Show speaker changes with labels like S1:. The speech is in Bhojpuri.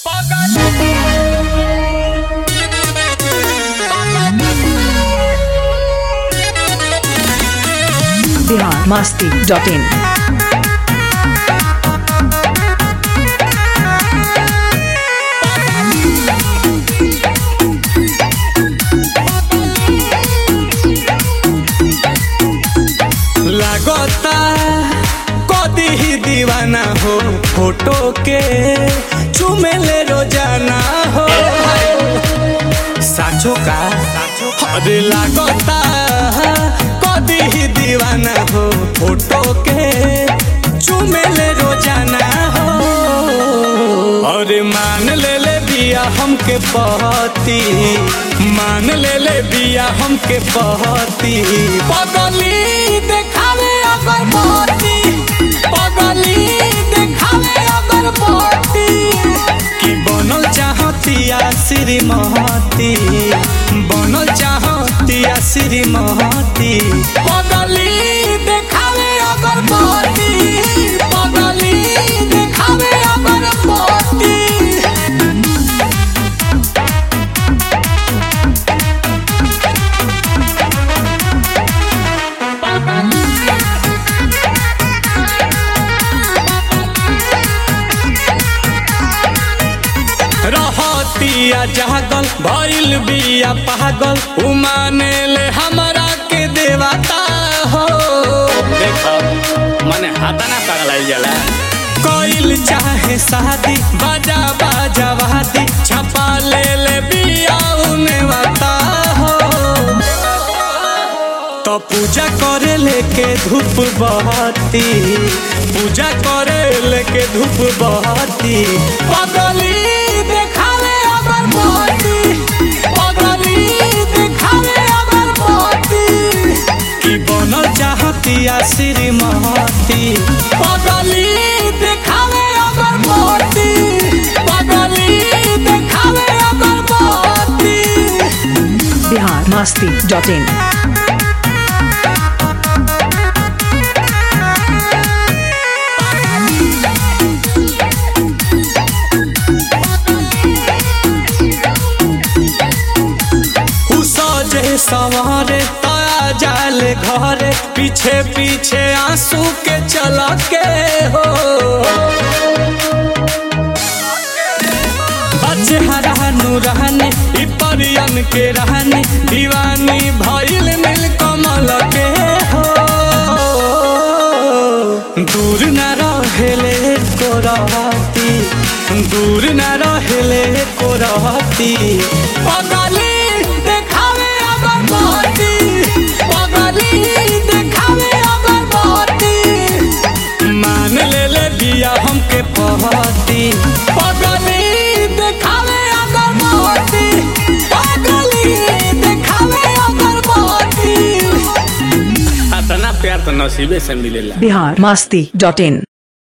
S1: बिहार मस्ती डॉट इन
S2: लागता कदी ही दीवाना हो फोटो के चुमेले रोजाना हो साचो का अरे लागता कदी ही दीवाना हो फोटो के चुमेले रोजाना हो अरे मान ले ले बिया हमके पहती मान ले ले बिया हमके पहती पगली देखावे अगर पहती पगली देखावे अगर पहती कि बनल चाहतिया श्रीमती बनल चाहतिया श्रीमती पगली देखावे अगर पहती पगली देखावे अगर पहती रहतिया जागल भइल बिया पागल उमाने ले हमरा के देवता हो देखो मने हाथा ना पागल जाला कोइल चाहे शादी बाजा बाजा वादी छपा ले ले बिया उने वाता हो तो पूजा करे लेके धूप बहती पूजा करे लेके धूप बहती पगली देखावे अगर बहती पगली देखावे अगर बहती कि बनल चाहतिया श्रीमती पगली देखावे अगर बहती पगली देखावे अगर बहती
S1: बिहार मस्ती डॉट इन
S2: उ सजे सवारे ताया जाले घरे पीछे पीछे आंसू के चला के हो अचहरा नु रहने इ परियन के रहने दीवानी भइल नील कमल के हो दूर न रहेले को रहती दूर न रहेले को रहती पगली देखावे अगर बहती पगली देखावे अगर बहती मान ले ले बिया हमके पहती पगली देखावे अगर बहती पगली देखावे अगर बहती इतना प्यार तो नसीबे से मिलेला
S1: बिहार मस्ती डॉट इन